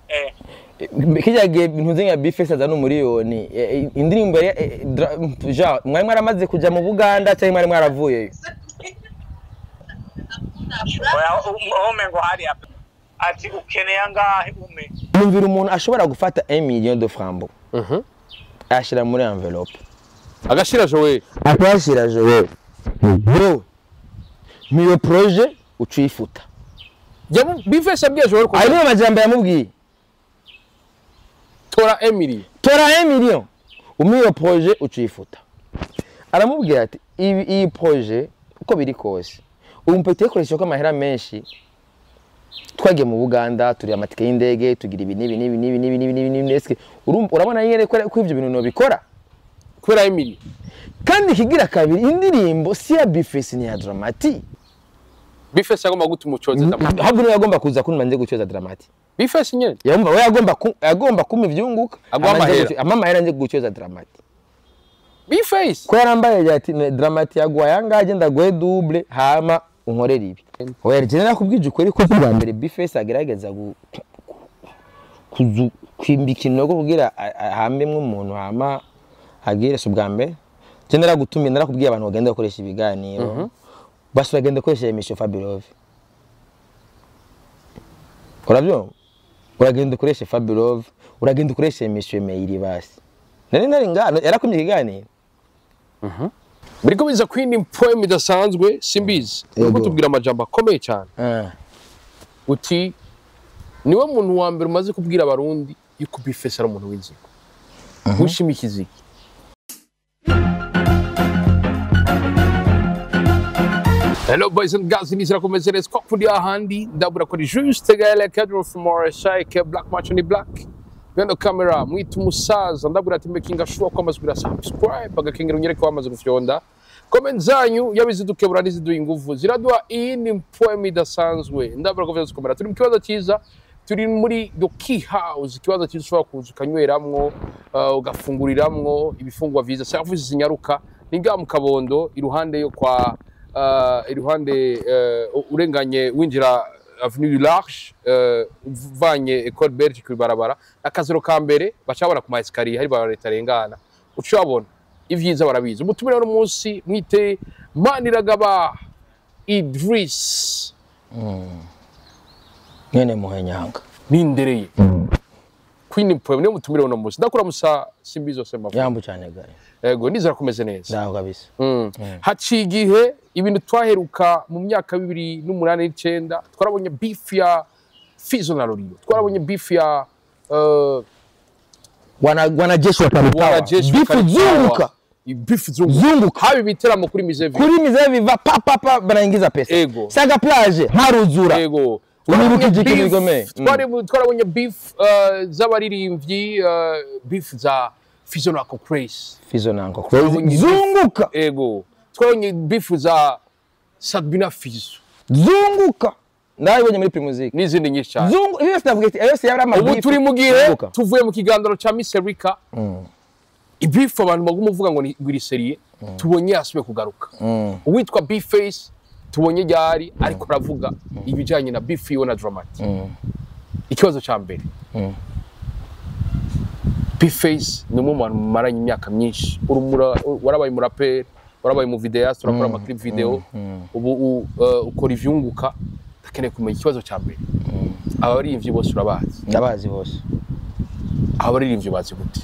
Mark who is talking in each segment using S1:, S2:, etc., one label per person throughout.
S1: eh
S2: kijya gihe ntuze nka bifesi azana umuriyoni eh, indirimbo ya eh, dra- ja mwari mwaramaze kuja mu buganda cyangwa mwari mwaravuyeyo
S1: oya ome ngo hari hapa ati ukeneye angahe ume
S2: numvira umuntu ashobora gufata 1 million de francs
S3: Mhm.
S2: ayashyira muri envelope
S3: agashira jowe
S2: akayashyira jewe bro miyo proje uca uyifuta
S3: yamu bifesi yabwiye jowe ko
S2: ayo niyo majambo yamubwiye
S3: tora emily
S2: tora 1 million umwe iyo proje uca uyifuta aramubwira ati ibi iyi proje uko biri kose ubu mpita uyikoresha ko amahera menshi twagiye mu buganda turi amatike y'indege tugira ibi n'ibi n'ibi n'ibi n'ibi n'ibi n'ibi n'ibi eske urumva- urabona nyine ko ko ibyo bintu nobikora
S3: kubera emily
S2: kandi ikigira kabiri indirimbo si ya bifesi ni ya dramati
S3: bifesi yagomba gutuma ucoze ndamutse
S2: ahubwo niwe yagomba kuza kundi manze gucoza dramati
S3: bifesi nyene
S2: yagomba we yagomba ku- yagomba kuma ivyunguka
S3: Aguha
S2: amanje
S3: amahera.
S2: guco- ampa amahera nje gucoza dramati
S3: bifesi
S2: ko yarambaye yagira ati "Ne- dramati yaguha yangahe agenda guhe double hama unkorera ibi oya rero nakubwije ukuri ko bwa mbere bifesi agerageza gu- kuzu kwimbika inogo kugira a- a- ahambemwo umuntu hama agire si ubwa mbere je naragutumiye narakubwiye abantu bagenda bakoresha ibiganiro basi bagenda bakoresha emission Fabulove urabyumva uragenda ukoresha Fabulove uragenda ukoresha emission mail basi nari nari ngano yarakumye ikiganiro
S3: biriko biza kwindi poem idasanzwe simbizi uriko
S2: Yego.
S3: tubwira amajambo akomeye cyane
S2: Ah.
S3: uti niwe muntu wa mbere umaze kubwira abarundi yuko bifesi ari umuntu w'inzigo ntushimikize iki Hello boys and girls, nizera kumeze neza ko kuri ahandi ndabura ko ari juste gaele cadre from RSI ke black match ni black bendo camera mwita umusaza ndabura ati making sure ko amazwi subscribe agakengera unyereke wamaze gufyonda comment zanyu yabizidukebura n'iziduha ingufu ziraduha iyi ni poem idasanzwe ndabura ko vyose komera turi mu kibazo cyiza turi muri the key house ikibazo cyiza ushobora kuza ukanyweramwo uh, ugafunguriramwo ibifungwa vyiza service zinyaruka ni ngaha mu kabondo iruhande yo kwa uh, iruhande uh, urenganye winjira avenue du large uh, uvanye ecole belge ku ibarabara akaziro ka mbere bacabona ku maesikariye hari barabara ritarengana ucabona ivyiza barabizi umutumire w'uno munsi mwite maniragaba idris
S2: mwene muhenyanga
S3: nindereye queen poem niyo mutumire w'uno munsi ndakura musa simbizo sema
S2: yambu cyane gaye
S3: ego nizera kumeze neza
S2: ndaho kabisa
S3: Mm. haciye igihe ibintu twaheruka mu myaka bibiri n'umunani n'icenda twarabonye beef ya fizo na ruriyo twarabonye beef ya uh,
S2: wana wanajeshi wa Kalitawa
S3: wanajeshi wa
S2: bifu
S3: Kalitawa.
S2: zunguka
S3: beef zunguka
S2: zunguka
S3: haba ibiteramo kuri mizevi
S2: kuri mize biva pa pa pa banaingiza pesa
S3: Ego.
S2: saga plage haruzura
S3: yego
S2: Uribuka
S3: Twarabonye
S2: igihe
S3: beef-
S2: gikomeye. Mm.
S3: twari- twarabonye beef uh, z'abaririmbyi uh, beef za fizo na Craze
S2: fizo nango
S3: Twabonye beef-
S2: zunguka
S3: ego twarabonye beef za Sabina Fizo
S2: zunguka ndabibonye muri primusic
S3: n'izindi nyinshi cyane
S2: zungu iyo sinavuga ati yose yari ama
S3: ubu
S2: beef,
S3: turi mu gihe
S2: zunguka.
S3: tuvuye mu kiganiro cya Miss Erika ibifu abantu baguma uvuga ngo ni griseriye tubonye yasubiye kugaruka
S2: Mm.
S3: uwitwa Bface tubonye ryari ariko aravuga ibijyanye na beef yiwe na Dramati
S2: Mm.
S3: ikibazo cya mbere
S2: Mm.
S3: Bface ni umwe mu bantu mumaranye imyaka myinshi urumura warabaye umuraperi warabaye mu videas turakora amaclip video ubu u- uh, ukora ivyunguka ndakeneye kumenya ikibazo cya mbere abaririmbyi bose urabazi
S2: ndabazi bose
S3: abaririmbyi bazi gute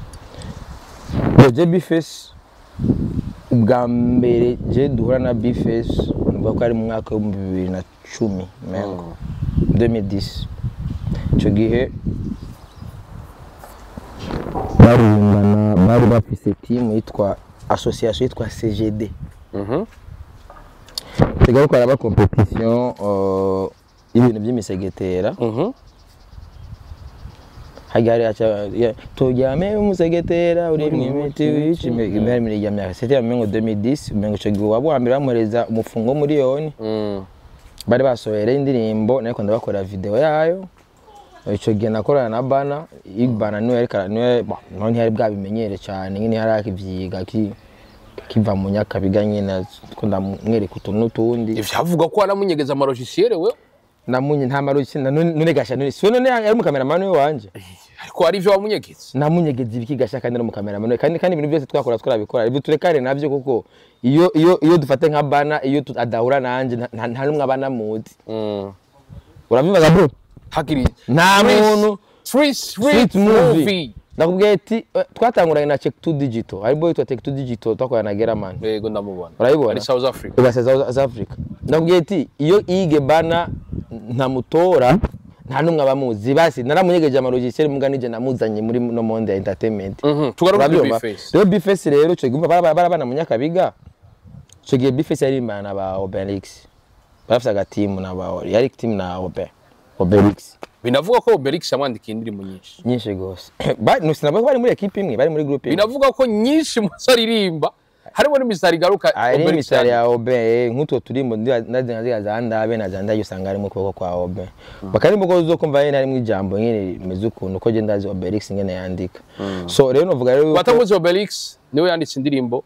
S2: je bifes ubwa mbere je duhura na bifes nuvuga ko ari mu mwaka w'ibihumbi bibiri na cumi mengo 2010 icyo gihe baririmbana bari bafise timu yitwa association yitwa cgd tujya gukora ba competition uh, y'ibintu by'imisegetera hajya hari acha ya- turyame umusegetera uri mwimiti wici imihari miri ya myaka c'était mu 2010 umengo ico gihe wabo wa mbere bamureza umufungo miliyoni bari basohora indirimbo nariko ndabakora video yayo ico gihe nakorana na bana ibana niwe yariko niwe bon, naho ntiyari bwabimenyere cyane nyine yari akivyiga ki kiva mu nyakabiga nyine ko ndamwereka utuntu n'utundi
S3: ivyavuga ko waramunyegeza amarojisiyere we
S2: namunye nta maruki na none none gasha none siwe none yari umukameramani we wanje
S3: ariko hari ivyo wamunyegetse
S2: namunyegeza ibiki gasha kandi ari umukameramani we kandi kandi ibintu byose twakora twarabikora ibyo turekare navyo kuko iyo iyo iyo dufate nka bana iyo tu- adahura nanje nta- nta nta numwe abana muzi urabibaza bro
S3: hakiri
S2: nta muntu
S3: Street
S2: street
S3: Street
S2: movie
S3: Movie
S2: nakubwiye ati eh, twatanguranye na check 2 digital hari boy yitwa check 2 digital twakorana na Geraman
S3: yego ndamubona
S2: urayibona
S3: ari South Africa
S2: ugasa South Africa nakubwiye ati iyo ige bana ntamutora nta numwe abamuzi basi naramunyegeje amarogisieri muga nije namuzanye muri no monde ya entertainment
S3: Mhm, tugaruke kuri
S2: Urabyumva?
S3: Bface.
S2: rero bifesi rero ico gihe bara- bara bana munyakabiga ico gihe bifesi yarimbana na ba obelix barafise agatimu na ba yari timu na obe obelix
S3: binavuga ko Obelix yamwandikiye indirimbo nyinshi
S2: nyinshi gose Ba- sinabwo bari muri ekipe imwe bari muri groupe imwe
S3: binavuga ko nyinshi muzo aririmba harimo n'imisari igaruka
S2: ari
S3: Obelix
S2: imisari
S3: yanditse.
S2: ya obe nk'utwo turimbo naziga za ndabe na za ndayo usanga harimo ukuboko kwa obe bakarimbo ko uzokumva nyene harimo ijambo nyene rimeze ukuntu ko je ndazi obelix ngene yandika so rero novuga rero yuko
S3: watamuzi Obelix niwe yanditse indirimbo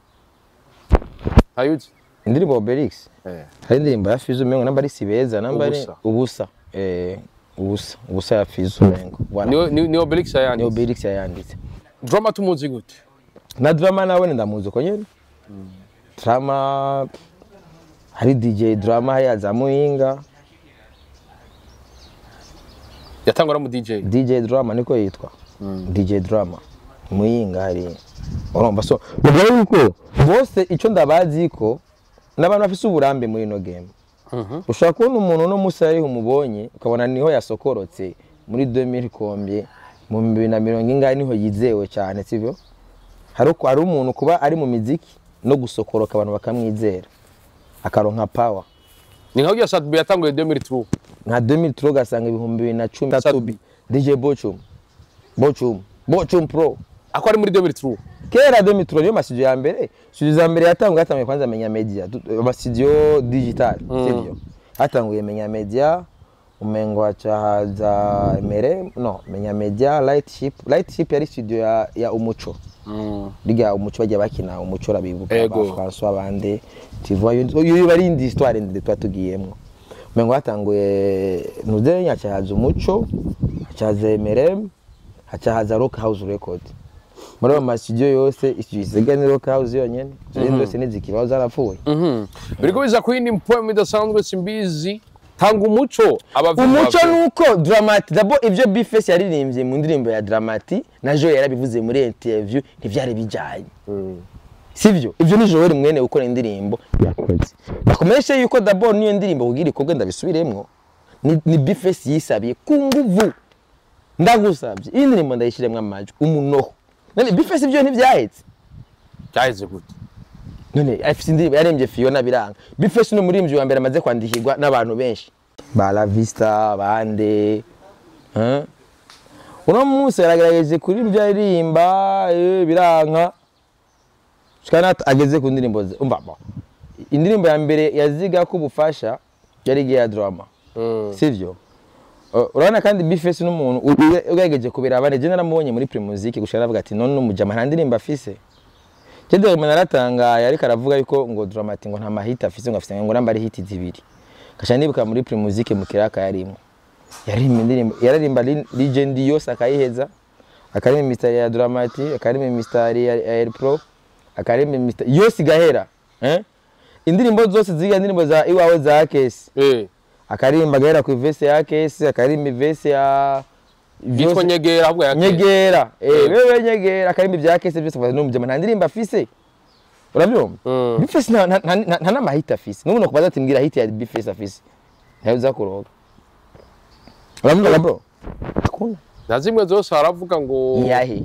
S3: ayuzi
S2: indirimbo obelix
S3: eh
S2: hari indirimbo ya fizo umengo namba ari sibeza namba ari
S3: Ubusa.
S2: ubusa eh ubusa ubusa ya fizo umengo voilà
S3: niwe ni- ni Obelix
S2: ni
S3: yanditse
S2: obelix yayanditse
S3: drama tumuzi gute
S2: na drama nawe ndamuzi uko nyene drama hari dj drama hari za muhinga
S3: yatangwa na mu DJ
S2: dj drama niko yitwa dj drama muhinga hari urumva so bivuga yuko bose icyo ndabazi ko n'abantu bafise uburambe muri ino game ushobora kubona umuntu uno munsi ariho umubonye ukabona niho yasokorotse muri 2000 kombye mu bibiri na mirongo ingahe niho yizewe cyane sibyo hari uko- hari umuntu kuba ari mu miziki no gusokoroka abantu bakamwizera akaronka power
S3: ni nka Sadbi yatanguye 2003
S2: nka 2003 ugasanga ibihumbi bibiri na cumi
S3: Sadbi.
S2: DJ Bochum Bochum Bochum Pro
S3: ako ari muri 2003
S2: kera 2003 niyo masidio ya mbere studio za mbere yatanguye hatanguye kwanza menya media tu- amasidio digital sivyo hatanguye menya media umengo haca haza emere no menya media light ship light ship yari studio ya, ya umuco riga umuco bajya bakina umuco urabibuka
S3: Ego.
S2: ba François bande tu vois iyo iyo bari indi histoire ndende twa tugiyemwo umengo hatanguye nuze haca haza umuco haca haza emere haca haza rock house record muri ayo masidio yose studio isigaye ni rock house yonyene izindi zose nizikibaho zarapfuye
S3: biriko biza ku yindi mpoem idasanzwe simbizi tanga umuco abavuga
S2: umuco nuko dramati dabo ibyo bifesi yaririmbye mu ndirimbo ya dramati na joel yarabivuze muri interview ntibyari bijyanye sibyo ibyo ni joel mwene gukora indirimbo yakoze bakomeje yuko dabo niyo ndirimbo kugira ikorwe ndabisubiremwo ni, ni bifesi yisabiye ku nguvu ndagusabye iyi ndirimbo ndayishyiremo amajwi umunoho none bifesi ibyo ntibyahetse
S3: cyaheze gute
S2: none afite indirimbo yarembye Fiona biranga bifesi ni umuririmbyi wa mbere amaze kwandikirwa n'abantu benshi ba La Vista bande hein? uno munsi yaragerageje kuririmba aririmba eh, biranka shikana ageze ku ndirimbo ze umva bo indirimbo ya mbere yaziga ko ubufasha yari igihe ya drama sivyo Uh, urabona kandi bifesi n'umuntu u- u- ugerageje kubiraba je naramubonye muri primusike gushaka aravuga ati none umujama nta ndirimbo afise Jede umuntu aratangaye ariko aravuga yuko ngo Dramati ngo nta mahita afise ngo afise ngo namba ari hiti zibiri. Kasha nibuka muri Primusique mu kiraka yarimo. Yaririmba indirimbo yaririmba Li- Legend yose akayiheza. Akaririmba mistari ya Dramati, akaririmba mistari ya ya Air Pro, akaririmba mistari yose igahera. Eh? Indirimbo zose ziga indirimbo za iwawe za Kesi.
S3: eh
S2: Akaririmba gahera ku vese ya Kesi, akaririmba vese ya
S3: yitwa nyegera ahubwo ya
S2: nyegera eh wewe nyegera akarimba ibya kese byose baza numujama nta ndirimbo afise urabyumva
S3: Mm.
S2: bifese nta nta- nta- nta n'amahita afise n'umuntu kubaza ati mbwira hiti ya bifese afise ntayo uza kuroga urabyumva bro akunda
S3: na zimwe zose haravuga ngo
S2: iyahe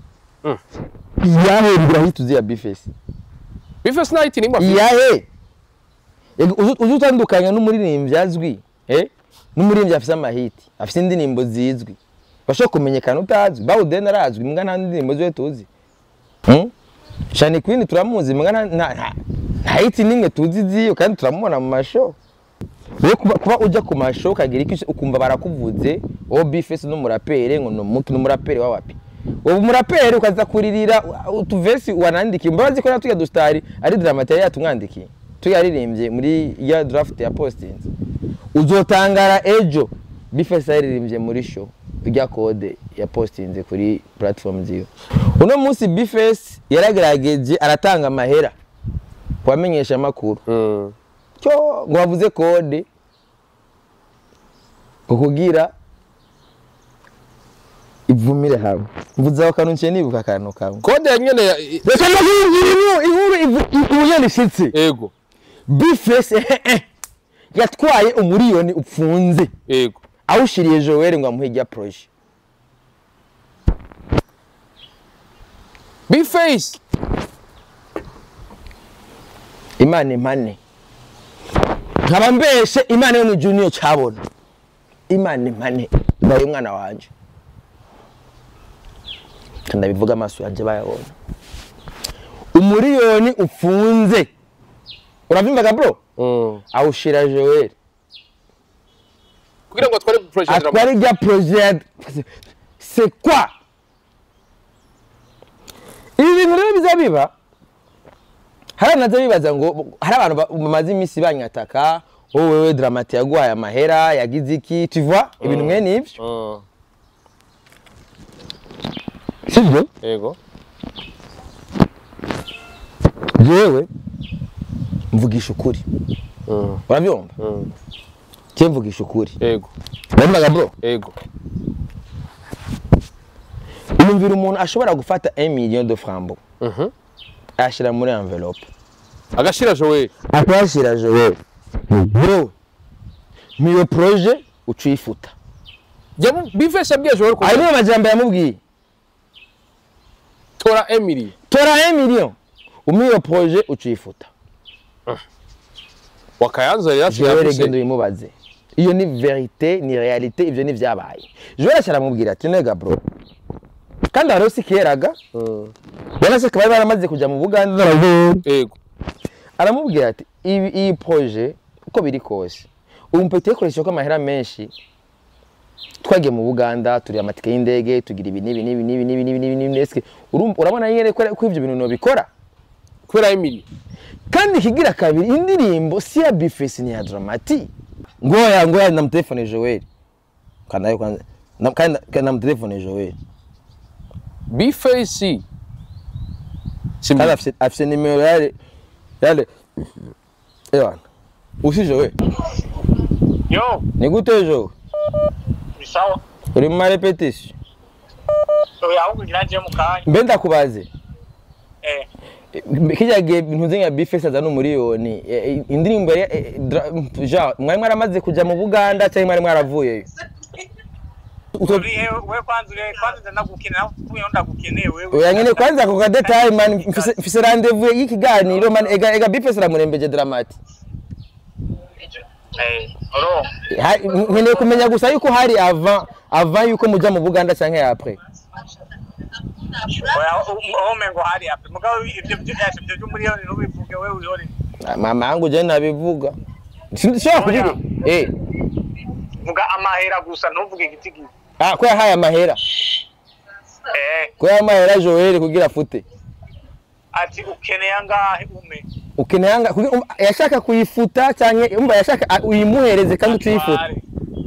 S2: iyahe mbwira hiti uzi ya bifese
S3: bifese nayiti nimba
S2: iyahe Yego, uzi uzi utandukanya n'umuririmbyi azwi eh n'umuririmbyi afise amahiti afise indirimbo zizwi bashobora kumenyekana utazwi bawudeni arazwi mbwa nta ndirimbo ziwe tuzi Hmm? shani queen turamuzi mbwa nta nta- nta- nta hiti nimwe tuzi ziyo kandi turamubona mu masho rero kuba, kuba ujya ku masho ukagira iki ukumva barakuvuze wowe bifese n'umuraperi ngo numuki n'umuraperi wawapi ubu umuraperi ukaza kuririra u- utuvesi wanandikiye mbabazi ko natujya dustari ari dramati yari yatumwandikiye tuyaririmbye muri ya draft ya postinze uzotangara ejo bifesi yaririmbye muri show ijya kode ya postinze kuri platform ziwe uno munsi bifesi yaragerageje aratanga amahera kubamenyesha amakuru
S3: Mm.
S2: cyo ngo bavuze kode ukugira ivumire hamwe mvuze aho kantu nciye nibuka akantu kamwe
S3: kode ya nyene ya-
S2: reka ndakubwira inkuru inkuru ivu- uburyo nishitse
S3: ego
S2: bifesi yatwaye umuriyoni upfunze
S3: ego
S2: awushiriye joel ngo amuhe ijya proje
S3: bface
S2: imana impane nkaba mbeshe imana yo mu junior cabona imana impane ndaye umwana wanje ndabivuga amaso yanje bayabona umuriyoni upfunze uravyumvaga bro
S3: Mm.
S2: awushira joel
S3: kugira ngo atware projet ya drama
S2: atwara ijya proje ya c'est quoi ibi bintu rero biza biba hari abantu baza bibaza ngo hari abantu ba- bamaze iminsi banyataka wowe wewe dramati yaguhaye amahera yagize iki tu vois ibintu mwene ibyo
S3: Mm.
S2: sibyo
S3: ego
S2: jewe mvugisha ukuri
S3: Mm.
S2: urabyumva
S3: Mm.
S2: je mvugisha ukuri
S3: ego
S2: urabimvaga bro
S3: ego
S2: uyumvira umuntu ashobora gufata 1 million de francs
S3: Mhm.
S2: ayashyira muri envelope
S3: agashira jowe
S2: akayashyira jowe bro miyo proje uca uyifuta
S3: bface yabwiye jowe ko
S2: ayo niyo majambo yamubwiye
S3: tora emily
S2: tora 1 million umwe iyo proje uca uyifuta
S3: wakayanza rero
S2: jowe
S3: yavuze
S2: regendo uyimubaze iyo ni verite ni realite ibyo ni byabaye jowe arashya aramubwira ati nega bro kandi hariho si keraga
S3: Mm.
S2: ubona se kaba baramaze kujya mu buganda n'abagore
S3: ego
S2: aramubwira ati ibi iyi proje uko biri kose ubu mpita ikoresha ko amahera menshi twagiye mu buganda turi amatike y'indege tugira ibi n'ibi n'ibi n'ibi n'ibi n'ibi n'ibi n'ibi ese urumva- urabona nyine ko ko ibyo bintu nobikora
S3: kubera emily
S2: kandi ikigira kabiri indirimbo si ya bifesi ni ya dramati ngoya ngoya namutelefone joel kandi ayo kwanza na- kandi kandi namutelefone joel
S3: bface
S2: kandi afise afise nimero yale yale ewana usi joel
S1: yo
S2: ni gute joel
S1: ni sawa
S2: uri mu marepetisiyo
S1: oya ahubwo ngira ngiye mu kanya
S2: mbe ndakubaze
S1: eh
S2: kijya gihe ntuze nka bifesi azana umuriyoni eh, eh, indirimbo ya eh, dra- ja mwari mwaramaze kujya mu buganda cyangwa mwari mwaravuyeyo Utwo-
S1: uri he we kwanza uri he kwanza ndagukina nawe uvuye ndagukeneye wewe
S2: oya nyine kwanza ako kadetayi man mfise- mfise randevu y'ikiganiro man ega ega bifesi aramurembeje dramati
S1: eh oro
S2: Ha- nkeneye kumenya gusa yuko hari ava ava yuko mujya mu buganda cyangwa apre
S1: oya aho mengo hari ape mugabo ibyo byo byashe byo byo muri yoni nubivuge wewe uyore
S2: mama yangu je nabivuga sinshobora kubivuga eh
S1: vuga amahera gusa ntuvuge igiti gito
S2: ah ko yahaye amahera
S1: eh
S2: ko yahaye amahera Joel kugira afute
S1: ati ukeneye angahe ume
S2: ukeneye anga kugira- um, yashaka kuyifuta cyangwa umva yashaka ah, uyimuhereze kandi utuyifuta
S1: Atware,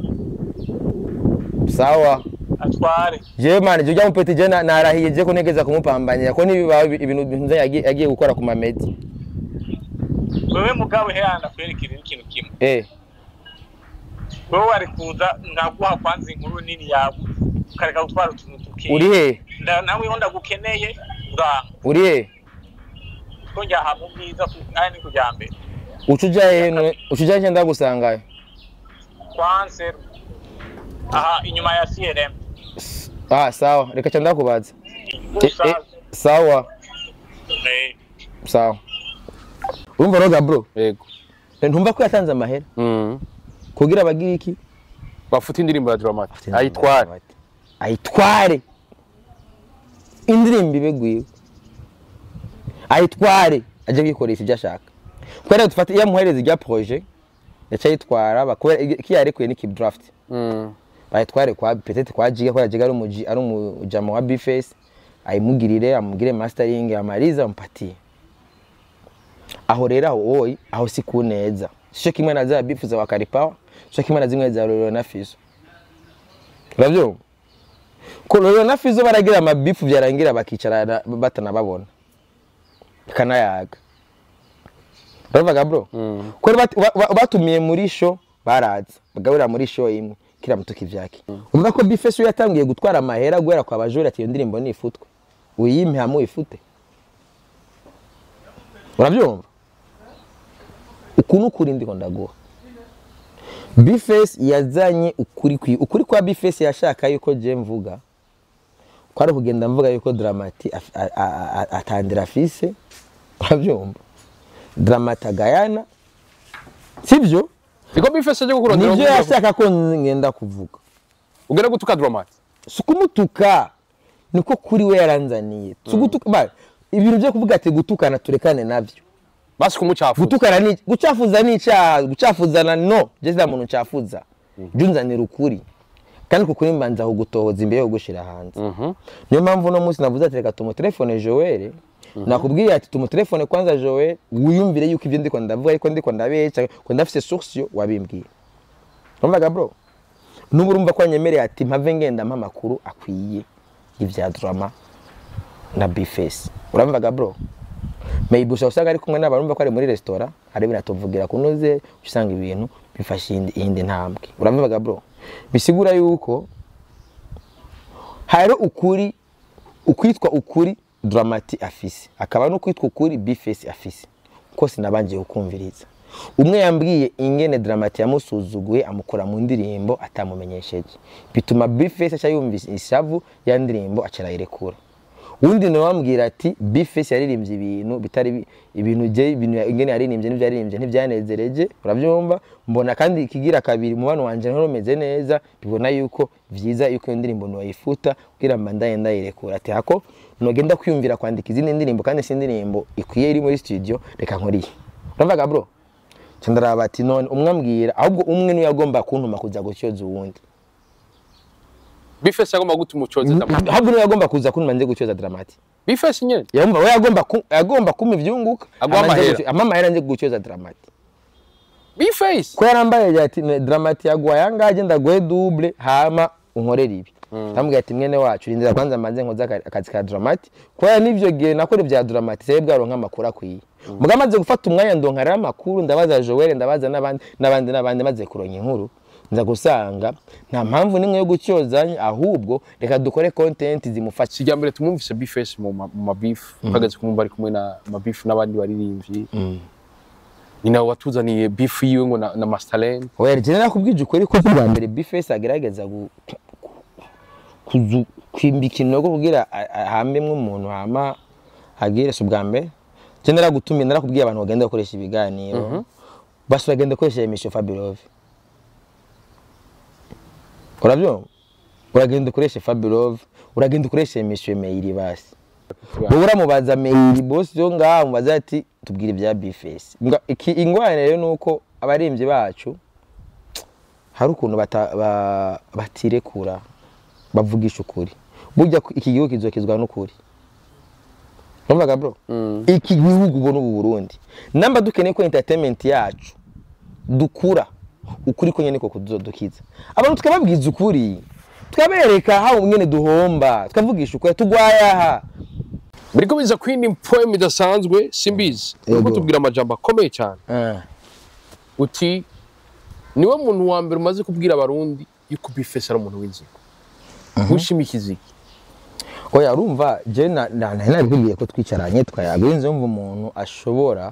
S2: sawa
S1: atware
S2: jewe mani je ujya mupeti je na- narahiye je ko ntegeza kumupambanya ko nibibaho ibi- ibintu bintu yagiye yagiye gukora ku mamedi
S1: wewe mugabo hera ndakwerekera ikintu kimwe
S2: eh
S1: wewe wari kuza nkaguha kwanza inkuru nini yawe ukareka gutwara utuntu tukiye
S2: uri he
S1: Nda- nawe ho ndagukeneye uranga
S2: uri he
S1: ko njya ahantu bwiza ari ni kujya mbere
S2: uca uja he none uca uja he ndagusangayo
S1: kwanseru aha inyuma ya crm
S2: ah sawa reka cha ndakubaza Eh, eh,
S1: Usaza.
S2: sawa
S1: Eh,
S2: sawa urumva roga bro
S3: ego
S2: ntumva ko yatanze amahera
S3: Mm.
S2: kugira abagira iki
S3: bafite indirimbo ya dramati ayitware
S2: ayitware indirimbo ibegwiwe ayitware ajye kwikoresha ibyo ashaka kubera dufata iyo amuhereza ijya proje yaca ayitwara bakubera iki yarekuye ni keep draft
S3: Mm.
S2: bayitware kwa petete kwa jiga kubera jiga ari umuji ari umujama wa bface ayimugirire amugire mastering amariza amupatie aho rero aho wowe aho si ku neza sico kimwe na za bifu za wakaripawa sico kimwe na zimwe za rorero na fizo uravyumva ko rorero na fizo baragira amabifu vyarangira bakicara batanababona kanayaga uravuga bro ko bat- ba- ba- batumiye muri sho baraza bagaburira muri sho imwe kira mutuka ivyake umva ko bifeso yatangiye gutwara amahera guhera kwa bajura ati iyo ndirimbo nifutwe uyimpe hamwe uyifute uravyumva uku ni ukuri ndiko ndaguha bifesi yazanye ukuri kwi ukuri kwa bifesi yashaka yuko je mvuga kwari kugenda mvuga yuko dramati af- a- a- a- atandira afise uravyumva dramati agayana sivyo
S3: niko bifese aje kukurondera
S2: nivyo
S3: uburyo
S2: yashaka ko ngenda kuvuga
S3: ugenda gutuka dramati
S2: si ukumutuka niko kuri we yaranzaniye si ugutuka ba- ibintu byo kuvuga ati gutukana turekane navyo
S3: basi kumucafu
S2: gutukana ni gucafuza ni icyaha gucafuzana no je nta muntu ncafuza jya unzanira ukuri kandi uku kuri mbanza kugutohoza imbere yo gushira hanze niyo mpamvu uno munsi navuze ati reka tumutelefone joel nakubwiye ati tumutelefone kwanza joel wiyumvire yuko ibyo ndiko ndavuga ariko ndiko ndabeca ko ndafise source wabimbwira urumvaga bro nubu urumva ko yanyemereye ati mpave ngenda mpa amakuru akwiye y'ivya drama na bifesi uramvaga bro maybe ushobora usanga ari kumwe n'abantu urumva ko ari muri resitora ari binatuvugira kunoze usanga ibintu bifashe iyindi- iyindi ntambwe urabivuga bro bisigura yuko hari ukuri ukwitwa ukuri dramati afise akaba n'ukwitwa ukuri bifesi afise kose nabanje kukumviriza umwe yambwiye ingene dramati yamusuzuguye amukora mu ndirimbo atamumenyesheje bituma bifesi aca yumvise ishavu ya ndirimbo aca arayirekura uwundi nawe wambwira ati bifesi yaririmbye ibintu bitari bi- ibintu je ibintu ingene yaririmbye n'ivyo yaririmbye ntivyanezereje uravyumva mbona kandi ikigira kabiri umubano wanje ntari umeze neza bibona yuko vyiza yuko iyo ndirimbo noyifuta kugira mba ndaye ndayirekura ati hako nogenda kwiyumvira kwandika izindi ndirimbo kandi si indirimbo ikwiye iri muri studio reka nkoriye uravuga bro ca ndaraba ati none umwe ambwira ahubwo umwe niwe yagomba kuntuma kuza gutyoza uwundi
S3: bifese agomba gutuma ucoze dramati
S2: ahubwo niwe yagomba kuza kuntuma nje gutyoza dramati
S3: bifese nyene
S2: yumva we yagomba ku- yagomba kumpa ivyunguka
S3: Aguha
S2: ama nje
S3: amahera.
S2: gucyo- ampa amahera nje gucyoza dramati
S3: bifese
S2: ko yarambaye ati "Ne- dramati yaguha yangaje ndaguhe double hama unkorera ibi ndamubwira ati mwene wacu rindira kwanza mbanze nkoze aka- akazi ka dramati kubera n'ivyo gihe nakora ibya dramati sebe bwaronka amakuru akwiye muga maze gufata umwanya ndonkarira amakuru ndabaza joel ndabaza n'abandi n'abandi n'abandi maze kuronka inkuru nza gusanga nta mpamvu n'imwe yo gucyozanya ahubwo reka dukore content zimufasha
S3: si irya mbere tumwumvise bifese mu ma- mu mabifu uhagaze kumwumva ari kumwe na mabifu n'abandi baririmbyi ni nawe watuzaniye bifu yiwe ngo na, na mastalene
S2: oya jene nakubwije ukuri ko bwa mbere bifesi agerageza gu- kuzu- kwimbika inogo kugira a- a- ahambemwo umuntu hama agire si ubwa mbere je naragutumiye narakubwiye abantu bagenda bakoresha ibiganiro basi bagenda bakoresha emission fabirove uravyumva uragenda ukoresha fabirove uragenda ukoresha emission mail basi wowe uramubaza mail boss yo ngaho mubaza ati tubwire ibya bifesi ingwane rero nuko abaririmbyi bacu hari ukuntu bata- ba- batirekura bavugisha ukuri burya ku- iki gihugu kizokizwa n'ukuri urumvaga bro iki gihugu ubona ubu burundi namba dukeneye ko entertainment yacu dukura ukuri ko nyene ko kuzodukiza abantu tukababwiza ukuri tukabereka hawo nyene duhomba tukavugisha ukuri tugwaye aha
S3: biriko biza kwindi poem idasanzwe simbizi uriko
S2: Yego.
S3: tubwira amajambo akomeye cyane
S2: Ah.
S3: uti niwe muntu wa mbere umaze kubwira abarundi yuko bifese ari umuntu w'inzigo wishimikiza iki
S2: oya urumva je na- na- nari nabikubwiye ko twicaranye tukayaga urinze wumva umuntu ashobora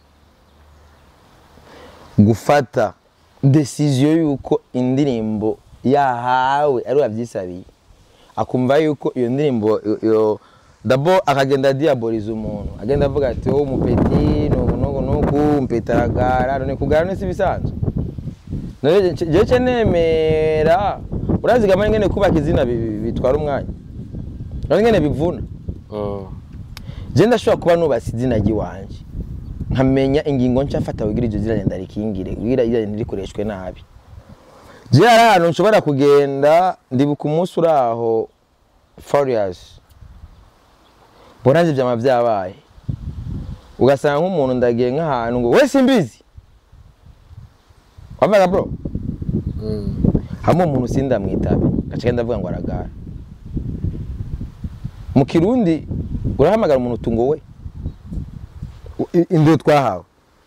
S2: gufata decision yuko indirimbo yahawe ari yavyisabiye akumva yuko iyo ndirimbo yo- yo dabo akagenda diaboliza umuntu agenda avuga ati wowe umupeti nuku nuku nuku umpeti aragara none kugara nisi bisanzwe none je- jewe ce nemera urazigama ingene kubaka izina bi- bi- bitwara umwanya none ingene bivuna je ndashobora kuba nubatse izina ry'iwanje nkamenya ingingo nca mfata kugira iryo zina ngenda rikingire kugira iryo ntirikoreshwe nabi je hari ahantu nshobora kugenda ndibuka umunsi uri aho farious mbona nje vyama vyabaye ugasanga nk'umuntu ndagiye nk'ahantu ngo we simbizi wavaga bro hamwe umuntu sindamwitabe gace ndavuga ngo aragara mu kirundi urahamagara umuntu utungo we I- induru twahawe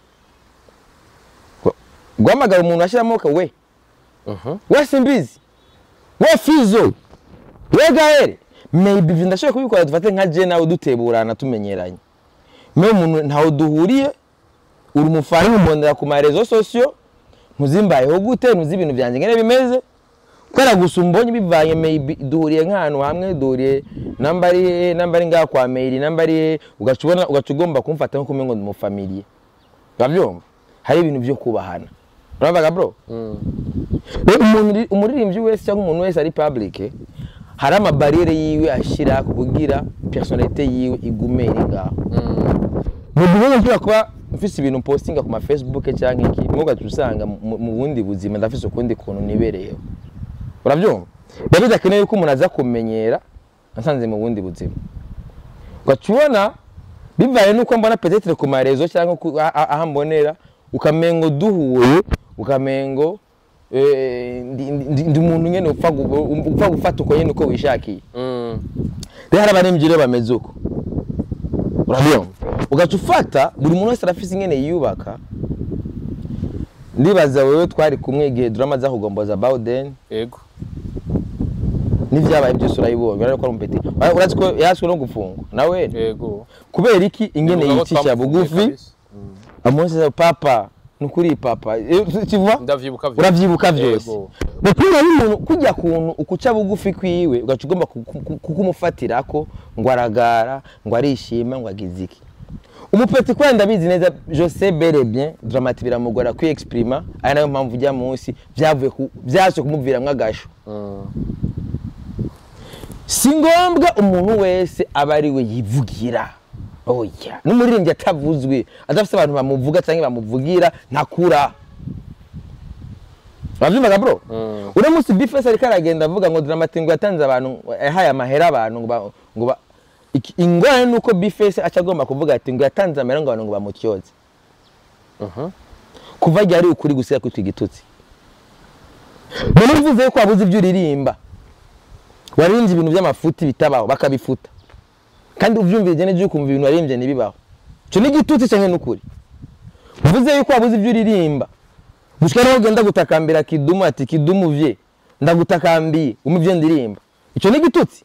S2: Gu- guhamagara umuntu ashyira amaboko we we simbizi we fizo we gahere maybe ivyo ndashobora kubikora dufate nka je nawe duteburana tumenyeranye mewe umuntu ntawe duhuriye uri umufana umubonera ku marezo sosiyo ntuzimbayeho gute ntuzi ibintu byanjye ngene bimeze kubera gusa umbonye bivanye maybe duhuriye nk'ahantu hamwe duhuriye namba ari he namba ari ngaha kwa mail namba ari he ugaca ubona ugaca ugomba kumfata nko kumwe ngo ndi umufamiliye urabyumva hari ibintu byo kubahana uravuga bro rero umuntu uri- umuririmbyi wese cyangwa umuntu wese ari public hari amabariyeri yiwe ashyira kugira personalite yiwe igume iri ngaho mu gihe nshobora kuba mfise ibintu postinga ku ma Facebook cyangwa iki mwe ugaca usanga mu mu bundi buzima ndafise ukundi kuntu nibereyeho urabyumva biba bidakeneye yuko umuntu aza kumenyera asanze mu bundi buzima ugaca ubona bivaye nuko mbona petetre ku marezo cyangwa ku- a- a- aho mbonera ukamengo duhuye ukamengo eh, ndi- ndi ndi umuntu nyene upfa gu- upfa gufata uko nyene uko wishakiye rero hari abaremvyi rero bameze uko urabyumva ugaca ufata buri muntu wese arafise ingene yiyubaka ndibaza wewe twari kumwe igihe drama za kugomboza bawden
S3: yego
S2: n'ivyabaye byose urabibonye urabona ko ari umupeti Ura- urazi ko yaswe no gufungwa nawe
S3: yego
S2: kubera iki ingene
S3: Bivuga ko
S2: yicisha
S3: twamufunguye
S2: bugufi
S3: kabisa.
S2: amunsi papa nukuri papa Eh, kivuga
S3: ndavyibuka vyose.
S2: uravyibuka vyose
S3: Yego.
S2: mupira y'umuntu kujya kuntu ukuca bugufi kwiwe ugaca ugomba ku- ku- ku- kukumufatirako ngo aragara ngo arishima ngo agize iki umupeti kubera ndabizi neza jose bere bien dramati biramugora kwiexprima ari nayo mpamvu ujya munsi vyavuye ku- vyase kumuviramwo agasho
S3: Mm.
S2: si ngombwa umuntu wese aba ari we yivugira oya n'umuririmbyi atavuzwe adafite abantu bamuvuga cyangwa bamuvugira ntakura urabyumvaga bro
S3: Mm.
S2: uno munsi bifesi ariko aragenda avuga ngo dramati ngo yatanze abantu yahaye amahera abantu ngo ba- ngo ba- iki- ingorane ni uko bifesi aca agomba kuvuga ati ngo yatanze amahera ngo abantu ngo bamutyoze
S3: Mhm.
S2: kuva igihe ari ukuri gusiga kwitwa igitutsi none uvuze yuko wabuze ibyo uririmba waririmbye ibintu by'amafuti bitabaho bakabifuta kandi ubyumvire neza ukumva ibintu waririmbye ntibibaho icyo ni igitutsi cyangwa ni ukuri uvuze yuko wabuze ibyo uririmba gushika naho ugenda gutakambira kidumu ati kidumu vye ndagutakambiye umva ibyo ndirimba icyo ni igitutsi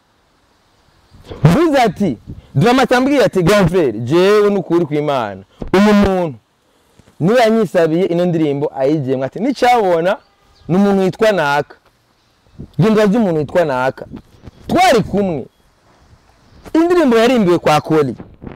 S2: uvuze ati drama cyambwiye ati grand frere jewe n'ukuri kw'imana uyu muntu niwe yanyisabiye ino ndirimbo ayigiyemo ati nicyabona ni umuntu witwa naka genda urazi umuntu witwa naka twari kumwe indirimbo yarimbiwe kwa kori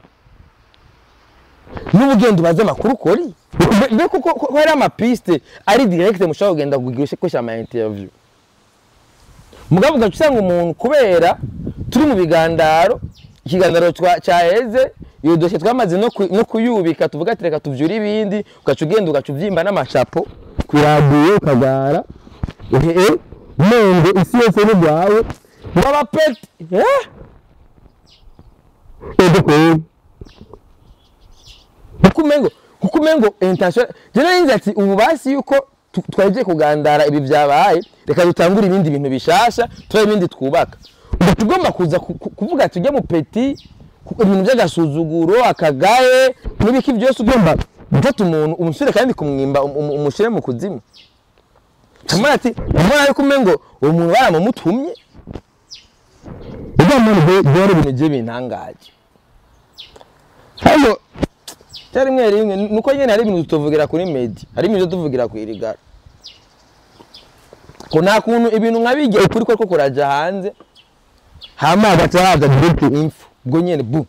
S2: n'ubu ugenda ubaze amakuru kori mbe kuko ko hari amapiste ari direkite mushobora kugenda kugira kwesha ama interview mugabo ugaca usanga umuntu kubera turi mu bigandaro ikiganiro twa- cyaheze iyo dosiye twamaze no ku- no kuyubika tuvuga ati reka tuvyure ibindi ugaca ugenda ugaca uvyimba n'amacapo ku radiyo ukagara ehe nenge isi yose ni rwawe wabapeti eh ego kweli kuko umengo kuko umengo intention je narinze ati ubu basi yuko tu- twagiye kugandara ibi byabaye reka dutangure ibindi bintu bishasha turabe ibindi twubaka ubu tugomba kuza ku- ku- kuvuga tujye mu peti ku- ibintu by'agasuzuguro akagaye n'ibiki byose ugomba gufata umuntu umusore kandi kumwimba um- um- umushyire mu kuzimu kamara ati mbona yuko umengo uwo muntu baramumutumye ugomba byari ibintu bye bintangaje hano cyari rimwe rimwe nuko nyine hari ibintu tuvugira kuri medi hari ibintu tuvugira ku irigara ko nta kuntu ibintu nka bijya ukuri ko kuraja hanze hama hagati haza direct info ubwo nyine bu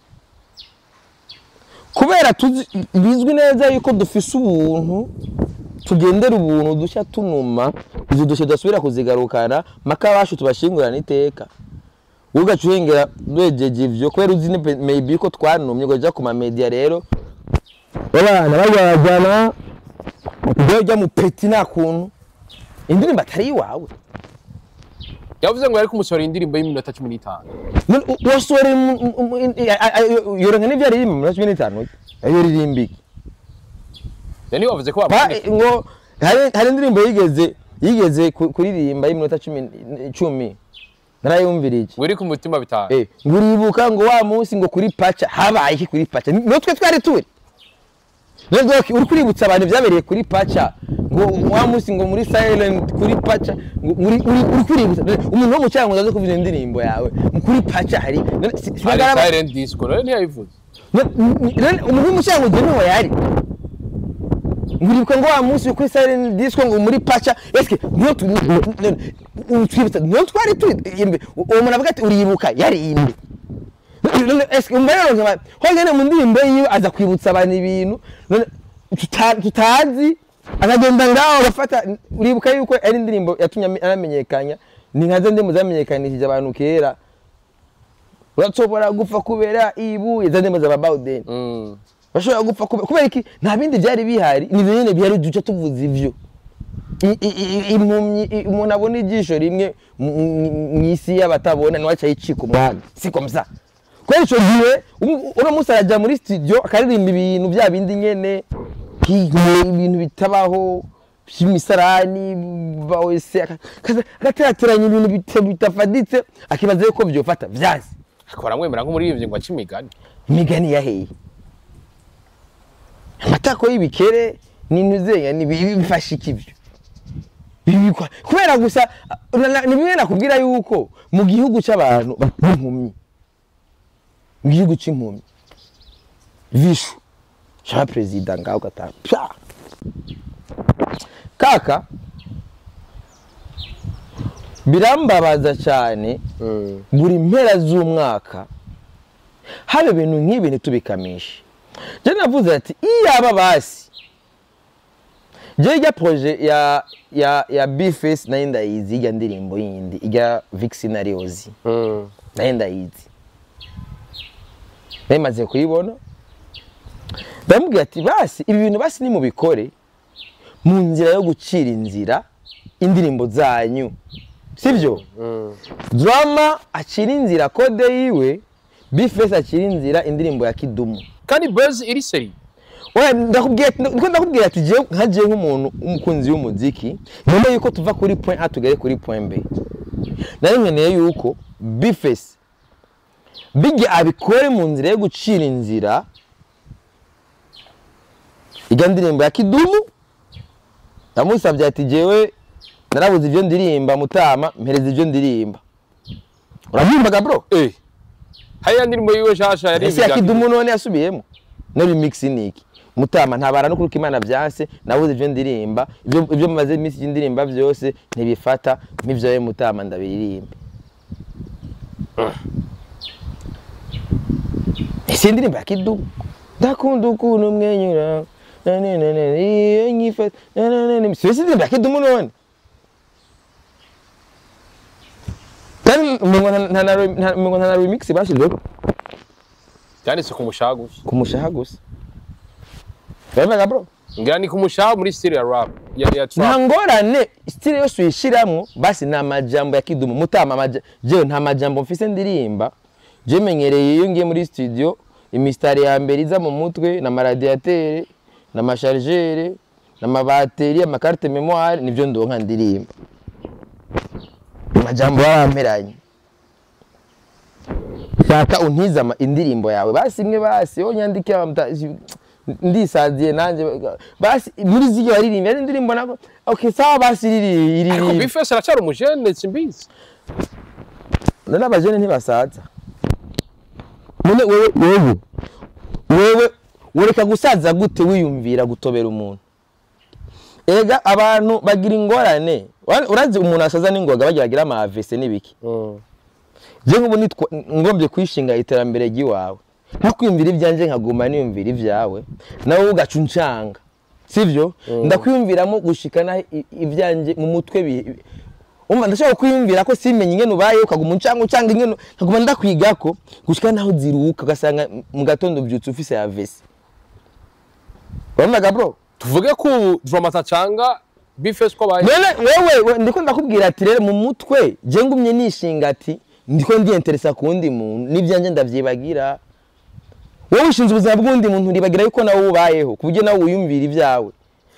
S2: kubera tuzi bizwi neza yuko dufise ubuntu tugendera ubuntu dushya tunuma izo dushya tudasubira kuzigarukana maka bacu tubashingurana iteka wowe ugaca uhengera wejeje ivyo kubera uzi ne- maybe ko twanumye ugaja ku mamedia rero abana bajyana ujya ujya mu peti nta kuntu indirimbo atari iwawe
S3: yavuze ngo yari kumusohora indirimbo y'iminota cumi n'itanu
S2: None u- wasohora yorenga n'ibyo aririmba mu minota cumi n'itanu iyo ririmbike
S3: yani wavuze ko
S2: Pa-
S3: bamutumye
S2: ngo hari hari indirimbo yigeze yigeze ku- kuririmba y'iminota cumi icumi narayumvirije
S3: wiri ku mutima bitanu
S2: Eh, ngo uribuka ngo wa munsi ngo kuri paca habaye iki kuri paca niyo twe twari turi None doc, uri kuributsa abantu byabereye kuri paca ngo wa munsi ngo muri silent kuri paca ngo uri uri uri kuributsa None umuntu wo mu cyango aza kuvuza indirimbo yawe ngo kuri paca hari none si- si
S3: hari
S2: bagaraba-
S3: silent disco rero ntiyayivuze
S2: none- none umuntu wo mu cyango ugena aho yari nguribuka ngo wa munsi kuri silent disco ngo muri paca eske niyo tu- none, utwibutsa niyo twari turi imbe uwo muntu avuga ati uribuka yari imbe none eske umva rero nkaba hongene mu ndirimbo yiwe aza kwibutsa abantu ibintu none tuta- tutazi akagenda ngaho agafata uribuka yuko ari indirimbo yatumye ame- anamenyekanya ni nka zo ndirimbo zamenyekanishije abantu kera urashobora gupfa kubera ibuye za ndirimbo za bawudeni
S3: Mm.
S2: bashobora gupfa kubera kubera iki nta bindi byari bihari ni ibyo nyine bihari duce tuvuze ivyo I- i- i- impumyi i- umuntu abona ijisho rimwe mu- mu mu isi y'abatabona niwe aca yicika umwami si komsa kubera ico gihe umu- uno munsi araja muri studio akaririmba ibintu bya bindi nyene hi- ibintu bitabaho by'imisarani ba wese aka- akaza- agaterateranya ibintu bita- bitafaditse akibaza yuko vyofata vyazi
S3: akora mwemera nk'umuririmbyi ngo ace imigani
S2: imigani yaheye amatako y'ibikere n'intuzenya bifasha iki ibyo bibikwa kubera gusa na- na- ni bimwe nakubwira yuko mu gihugu cy'abantu b'impumyi mu gihugu cy'impumyi vishu cyaba perezida ngaho gatanu pya kaka birambabaza cyane buri mpera z'umwaka haba ibintu nk'ibi ntitubikamishe njye navuze ati iyaba basi njye ijya proje ya ya ya bifesi nayo ndayizi ijya ndirimbo yindi ijya vikisinariyozi nayo ndayizi nayo imaze kuyibona ndamubwira ati basi ibi bintu basi nimubikore mu nzira yo gucira inzira indirimbo zanyu sibyo drama acira inzira kode yiwe bifesi acira inzira indirimbo ya kidumu
S3: kandi buzz iri seri
S2: Oya, ndakubwira niko ndakubwira ati jewe nka jewe nk'umuntu w'umukunzi w'umuziki nyuma yuko tuva kuri point A tugere kuri point B nari nkeneye yuko bifesi bijya abikore mu nzira yo gucira inzira ijya ndirimbo ya kidumu ndamusabye ati jewe narabuze ibyo ndirimba mutama mpereza ibyo ndirimba urabyumvaga bro
S3: eh hariya ndirimbo yiwe shasha yari
S2: ese ya kidumu none yasubiyemo no remix ni iki mutama ntabara no kuruka imana byanse nabuze ibyo ndirimba ibyo ibyo maze iminsi y'indirimba byose ntibifata nk'ibyo we mutama ndabiririmba ese indirimbo ya kidumu ndakunda ukuntu umwenyura na na na na iyo nyifata na na na na si indirimbo ya kidumu none kandi umengo nta- nta na re- nta- umengo nta na remix bashyizeho
S3: byanditse ku mushaha gusa
S2: ku mushaha gusa bemega bro
S3: ngira ni ku mushaha muri style ya rap ya ya
S2: nta
S3: trap
S2: ngorane stile yose uyishiramwo basi ni amajambo ya kidumu mutama amaja- jewe nta majambo mfise ndirimba je menyereye iyo ngiye muri studio imisitari ya mbere iza mu mutwe n'amaradiatere n'amashargere n'amabateri amakarite memoire nivyo ndonka ndirimba amajambo baramperanye shaka untize ama- indirimbo yawe basi imwe basi yo nyandike amta- ndisaziye nanje basi muri ziryo waririmba ari indirimbo nako okay sawa basi riri
S3: ariko
S2: iri
S3: bifes aracyari umujene simbizi
S2: none abajene ntibasaza none wewe wewe wewe ureka gusaza gute wiyumvira gutobera umuntu ega abantu bagira ingorane Ura- urazi umuntu asaza n'ingoga bagira bagira ama AVC n'ibiki je nk'ubu nitwa ngombye kwishinga iterambere ry'iwawe ntakwiyumvira ibyanjye nkaguma niyumvira ibyawe nawe ugaca uncanga sibyo ndakwiyumviramo gushikana i- ibyanjye mu mutwe bi- umva ndashobora kwiyumvira ko simenye ingene ubaye ukaguma uncanga uncanga ingene nkaguma ndakwigako gushika naho ziruhuka ugasanga mu gatondo ubyutse ufise ya vesi urabona bro
S3: tuvuge ko ubu dramata canga bifes ko baye
S2: none wewe we- ndiko ndakubwira ati rero mu mutwe je ngumye nishinga ati ndiko ndiyenteresa ku wundi muntu n'ibyanjye ndavyibagira wowe ushinze ubuzima bw'undi muntu uribagira yuko nawe ubayeho ku buryo nawe wiyumvira ibyawe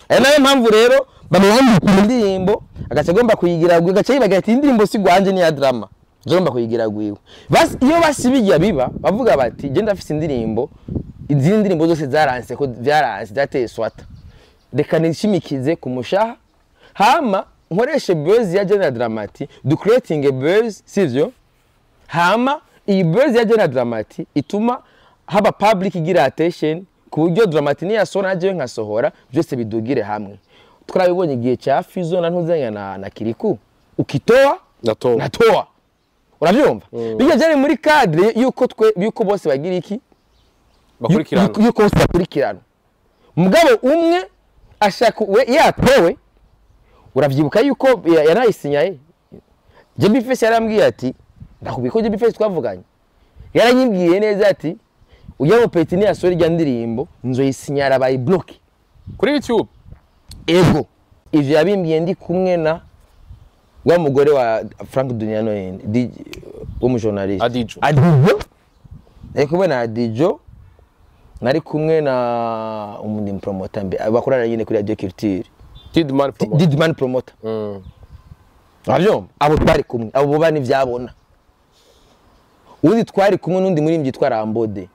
S2: ari nayo mpamvu rero bamwandika indirimbo agaca agomba kuyigira gwiwe agaca yibagira ati indirimbo si gwanje ni ya drama agomba kuyigira gwiwe Basi- iyo basi bijya biba bavuga bati genda afise indirimbo izindi ndirimbo zose zaranse ko byaranse zateye swata reka nishimikize ku mushaha hama nkoreshe buzz ya General Dramati du creating a buzz sivyo hama iyi buzz ya General Dramati ituma haba public igira attention ku buryo Dramati niyasohora najewe nkasohora byose bidugire hamwe twarabibonye igihe cya Fizo na ntuzanya na, na Kiriku ukitoa
S3: natowe
S2: natoa urabyumva bijya byari muri cadre yuko twe yuko bose bagira iki
S3: bakurikirana
S2: yuko yuko bose bakurikirana mugabo umwe ashaka we yatowe uravyibuka yuko ya- yanayisinyaye Jimmy Face yarambwiye ati ndakubwiye ko Jimmy Face twavuganye yaranyibwiye neza ati ujya mu peti niyasora irya ndirimbo nzoyisinyara bayi bloke
S3: kuri youtube
S2: ego ivyo yabimbwiye ndi kumwe na wa mugore wa Frank Duniano yende w'umujournaliste
S3: Adijo.
S2: Adijo nari kumwe na Adijo nari kumwe na umundi promoter mbe bakorana nyine kuri Radio Culture
S3: tidman promote
S2: Didman promoter
S3: Mm.
S2: uravyumva abo twari kumwe abo boba n'ivyabona undi twari kumwe n'undi muri yitwa Rambode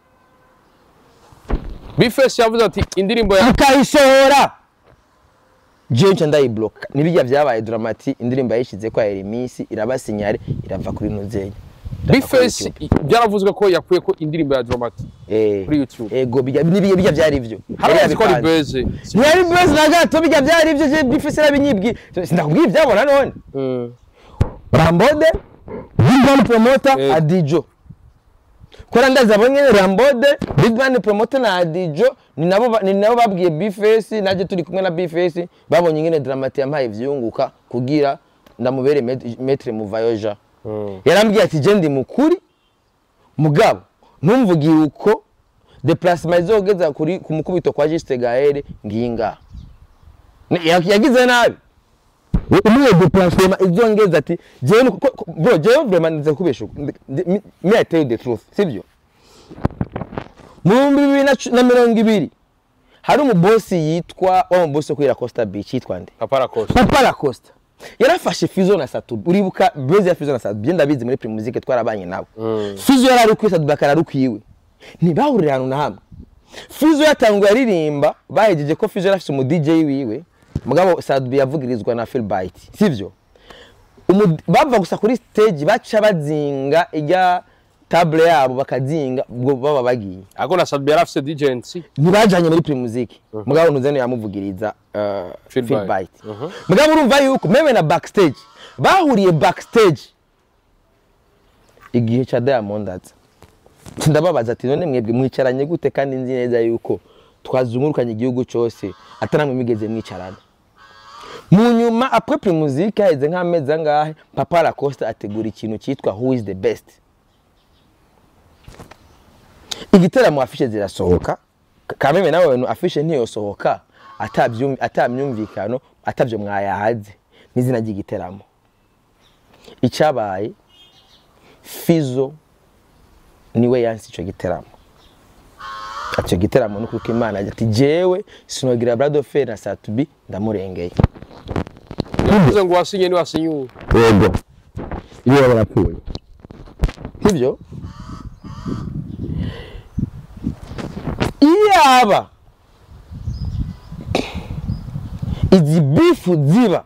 S3: bifesi yavuze ati indirimbo ya
S2: akayisohora jewe nca ndayibloka nibijya vyabaye dramati indirimbo yayishize ko yari iminsi irabasinyare irava kuri nuzenya
S3: bifesi byaravuzwe ko yakuye ko indirimbo ya dramati
S2: eh
S3: kuri YouTube.
S2: ego bijya nibijya bijya vyari ivyo
S3: hari
S2: Yari
S3: abazi ko ari
S2: yabipanze.
S3: beze
S2: ntiyari beze na gato bijya vyari ivyo je bifise arabinyibwi sindakubwiye ivyabona none
S3: Mm.
S2: Rambode Big Man Promoter
S3: Eh.
S2: Adijo Kora ndaza abonye Rambode Big Man Promoter na Adijo ni nabo ba- ni nabo babwiye Bface naje turi kumwe na Bface babonye ingene Dramati yampaye ivyunguka kugira ndamubere met- maître muvayoja
S3: Mm.
S2: yarambwiye ati je ndi mukuri mugabo ntumvugiye uko déplacement izogeza kuri ku mukubito kwa Juste Gaël nginga Ni- ya- yagize nabi umwe déplacement izongeza ati jewe ni- ko- ko- bro jewe vraiment ndize kubesha me I tell you the truth sivyo mu bihumbi bibiri na cu- na mirongo ibiri hari umubosi yitwa wa mubosi wo kuri La Costa Beach yitwa nde
S3: papa rakoze
S2: Papa Lacoste yarafashe Fizo na Satubi uribuka buzz ya Fizo na Satubi je ndabizi muri Primus Music twarabanye nabo Fizo yari ari kuri Satubi akara ari kwiwe ntibahurira ahantu na hamwe Fizo yatanguye aririmba bahejeje ko Fizo yarafise umu DJ wiwe mugabo Satubi yavugirizwa na Phil Byte sivyo Umu- bava gusa kuri stage baca bazinga ijya table yabo bakazinga ubwo baba bagiye
S3: ariko na sadbi yari afise djnc
S2: ntibajanye muri Primusic mugabo ntuzene yamuvugiriza uh,
S3: Phil
S2: Phil
S3: Byte.
S2: Byte mugabo urumva yuko meme na backstage bahuriye backstage igihe ca Diamond aza ndababaza ati none mwebwe mwicaranye gute kandi nzi neza yuko twazungurukanye igihugu cyose ataramwe migeze mwicarana mu nyuma après Primusic haheze nk'amezi angahe Papa Lacoste ategura ikintu cyitwa Who is the best igiteramo afishe zirasohoka kameme nawe bintu afishe ntiyosohoka atabyum- atamyumvikano atabyo mwayahaze n'izina ry'igiteramo icyabaye fizo niwe yansi icyo giteramo icyo giteramo ni kuko imana agira ati jewe sinogira brado fe na satubi ndamurengeye
S3: yavuze ngo wasinye ni wasinye ubu
S2: yego iyo barapfuye sibyo iyaba izi bifu ziba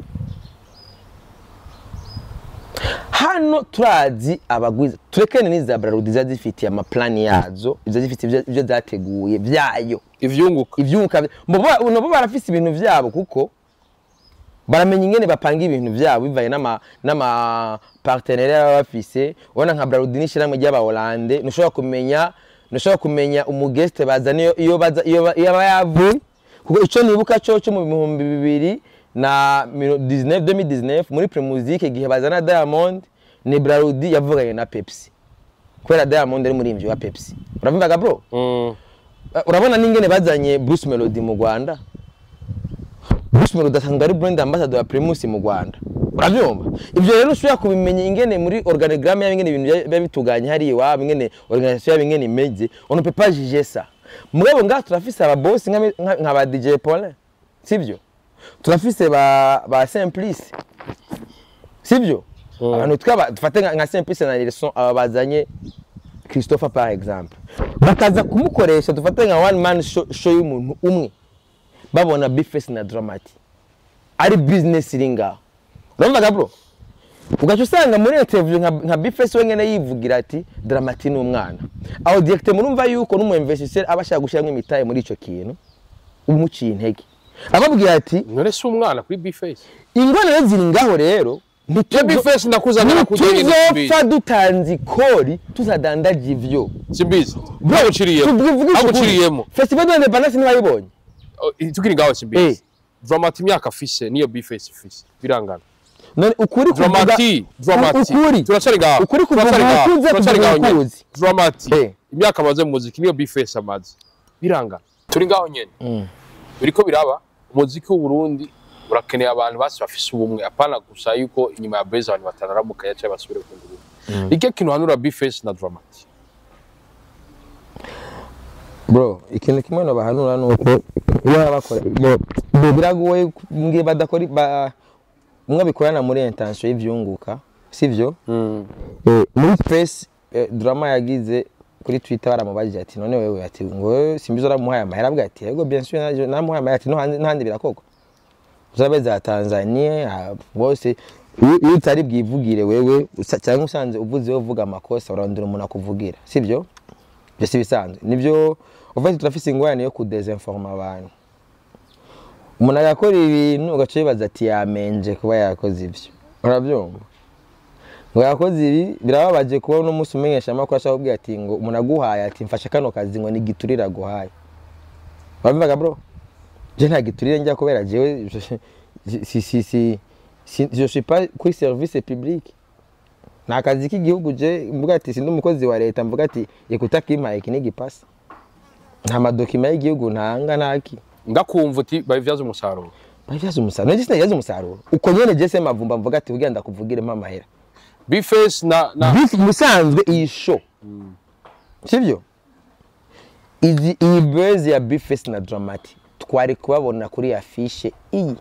S2: hano turazi abagwiza turekane n'iza braludi ziba zifitiye amaplani yazo ziba zifite ibyo- ibyo zateguye byayo
S3: ivyunguka
S2: ivyunguka vya- mbo bo- nabo barafise ibintu vyabo kuko baramenya ingene bapanga ibintu vyabo bivanye n'ama n'ama partenaire baba bafise ubona nka Braludi n'ishyirahamwe ry'aba Hollande ntushobora kumenya ntushobora kumenya umugeste bazana iyo iyo baza iyo ba- iyo aba yavuye kuko ico nibuka cyo cyo mu bihumbi bibiri na miro- 19 2019 muri Primusic igihe bazana Diamond ni Braludi yavuganye na Pepsi kubera Diamond ari muri wa Pepsi uravyumvaga bro
S3: Mm.
S2: Uh, urabona n'ingene bazanye Bruce Melody mu Rwanda Bruce Melody asanzwe ari brand ambassador wa Primus mu Rwanda urabyumva ibyo rero ushobora kubimenya ingene muri organigramme y'ingene ibintu bya- biba bituganye hariya iwabo ingene organisation yabo ingene imeze on ne peut pas juger ça mugabo ngaha turafise aba boss nka nka- nka ba DJ Paulin sibyo turafise ba ba simplice sibyo abantu twaba dufate nka nka simplice na Nelson aba bazanye Christopher par exemple bakaza kumukoresha dufate nka one man show, show y'umuntu umwe babona Bface na Dramati ari business iri ngaho urumva bro ugaca usanga muri interview nka, nka Bface wenyene yivugira ati Dramati ni umwana aho direct murumva yuko n'umu investisseur aba ashaka gushyiramo imitahe muri ico kintu umuciye intege ababwira ati
S3: none si umwana kuri bface
S2: ingorane ziri ngaho rero
S3: ya
S2: ntituzo-
S3: bface ndakuzanira
S2: ntituzopfa dutanze ikori tuzadandaje ivyo
S3: simbizi ntaguciriyemo
S2: tuvugisha ukuri.
S3: ntaguciriyemo
S2: festival de l'independance ntiwayibonye
S3: tukiri ngaho
S2: Eh.
S3: simbizi dramati imyaka afise niyo bface ifise birangana
S2: none ukuri kuvuga
S3: dramati dramati
S2: ukuri
S3: turacari ngaho
S2: ukuri kuvuga
S3: turacari ngaho
S2: ukuze
S3: turacari
S2: kuvuga
S3: ngaho nyene
S2: ukuzi
S3: dramati
S2: Eh.
S3: imyaka amaze mu muziki niyo bface amaze birangana turi ngaho nyene
S2: Mm.
S3: biriko biraba umuziki w'uburundi urakeneye abantu basi bafise ubumwe apana gusa yuko inyuma ya beza abantu batanaramuka yacaye basubire ku nguru ike kintu hanura bface na dramati
S2: bro ikintu kimwe nobahanura ni uko iyo baba bakora bo- bo biragoye ngiye badakora ba- umwe abikorana muri intention y'ivyunguka sivyo Eh, muri space eh, drama yagize kuri twitter baramubajije ati none wewe ati ngo wewe simbizo uramuhaye amahera avuga ati yego bien sûr naje namuhaye amahera ati no handi n'ahandi birakorwa uzabe za Tanzania ah, bose iyo iyo utari bwivugire wewe usa- cyangwa usanze uvuze uvuga amakosa urandura umuntu akuvugira sibyo byo si bisanzwe nibyo ufite turafise ingorane yo kudesinforma abantu umuntu agakora ibintu ugaca wibaza ati yamenje kuba yakoze ibyo urabyumva ngo yakoze ibi birababaje kuba uno munsi umenyesha amakuru ashaka kubwira ati ngo umuntu aguhaye ati mfashe kano kazi ngo ni giturire aguhaye urabivuga bro je nta giturire njya kubera jewe si si si si je suis pas kuri service public nta kazi k'igihugu je mvuga ati sindi umukozi wa leta mvuga ati ikuta kimpaye iki n'igipasi nta madokima y'igihugu ntanga ntaki
S3: ndakumva uti babivyaza umusaruro
S2: babyaza umusaruro none sinageze umusaruro uko nyene je se mavumba mvuga ati kugira ndakuvugire mpa amahera
S3: bface na na
S2: Beef musanzwe iyi show sibyo izi iyi buzz ya Bface na Dramati twari kubabona kuri afishe iyi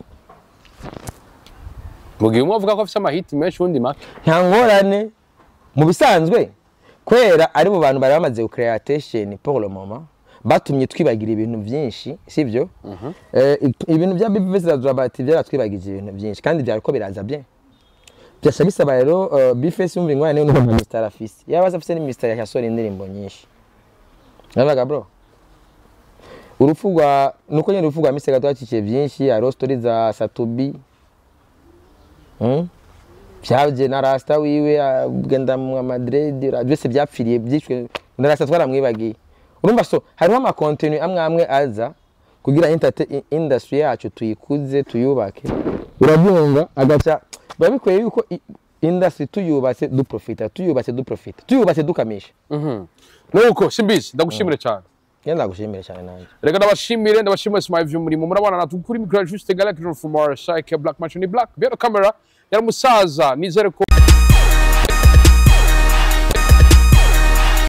S3: mu gihe umwe avuga ko afise amahiti menshi uwundi make
S2: nta ngorane mu bisanzwe kwera ari mu bantu bari bamaze gucrea attention pour le moment batumye twibagira ibintu byinshi sibyo Eh, ik- ibintu bya Bface na Dramati byaratwibagije ibintu byinshi kandi byariko biraza bien byasha bisaba rero uh, Bface yumva ingorane n'umuntu nka Mr Afise yaba afise ni Mr yasora indirimbo nyinshi Nabaga bro urupfu rwa nuko nyine urupfu rwa Misega twacikiye byinshi hariho story za Satubi mm? byabye na Rasta wiwe agenda mu Madrid byose byapfiriye byicwe na Rasta twaramwibagiye urumva so hariho ama contenu amwe amwe aza kugira entertain industry yacu tuyikuze tuyubake urabyumva agaca biba bikwiye yuko i- industry tuyubatse duprofita tuyubatse duprofita tuyubatse dukamisha
S3: nuko simbizi ndagushimire cyane
S2: ngenda ndagushimire cyane nanjye
S3: reka ndabashimire ndabashimire simaye vy'umurimo murabana natwe kuri mikoro juste galak from our side black match ni black bero camera yari umusaza nizere ko